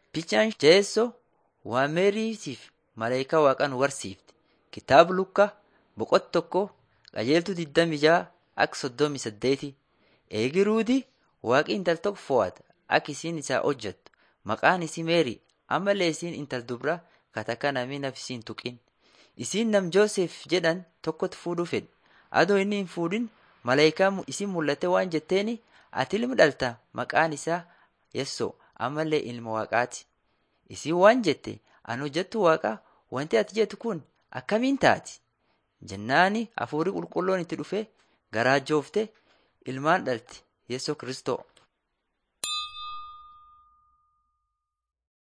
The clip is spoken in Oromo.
Bichaan Jeessoo waan Meeriitiif malaayikaa Waaqaa nu barsiifte. Kitaaba Lukaa boqonnaa tokko qajeeltuu 26 akka 38 Eegi Ruutii Waaqi intala tokko fo'ate akka isiin isaa hojjettu. Maqaan isii Meerii ammallee isiin intala dubraa katakka namni naf isii hin tuqin. Isiin nam Joosef jedhan tokkotti fuudhuu fedhe. Adoo inni hin fuudhin malaayikaan isiin mul'atte waan jetteeni ati ilma dhalta maqaan isaa Yeessoo ammallee ilma Waaqaati. Isiin waan jette ani hojjettuu Waaqaa wanti ati jettu kun akkamiin taati? Jennaani hafuurri qulqulluun itti dhufee garaajooftee ilmaan dhalti Yeessoo Kiristoo.